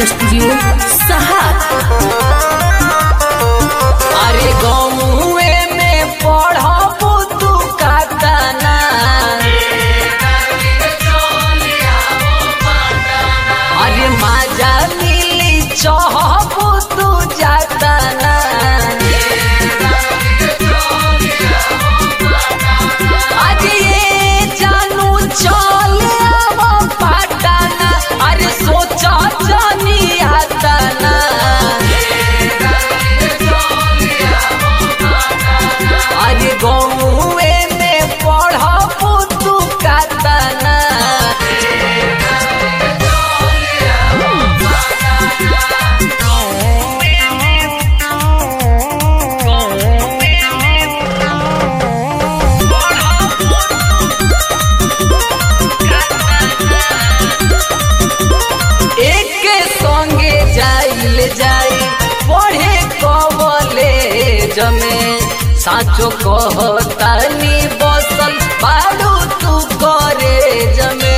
recording studio सहार अरे गौए में पढ़बू तू कातना अरे माजा मिली चहबू तू जातना आज ये जानू चल आव पटना अरे सोचा जानी आतना अरे गौए में पढ़बू तू कातना एक संगे जाइल जाई पढ़े कवले जमे साचो कहतानी बसल बाड़ू तू करे जमे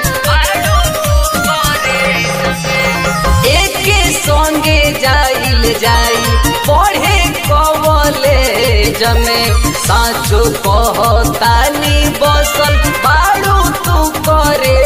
एक संगे जाइल जाई पढ़े कवले जमे साचो कहतानी बसल बाड़ू तू करे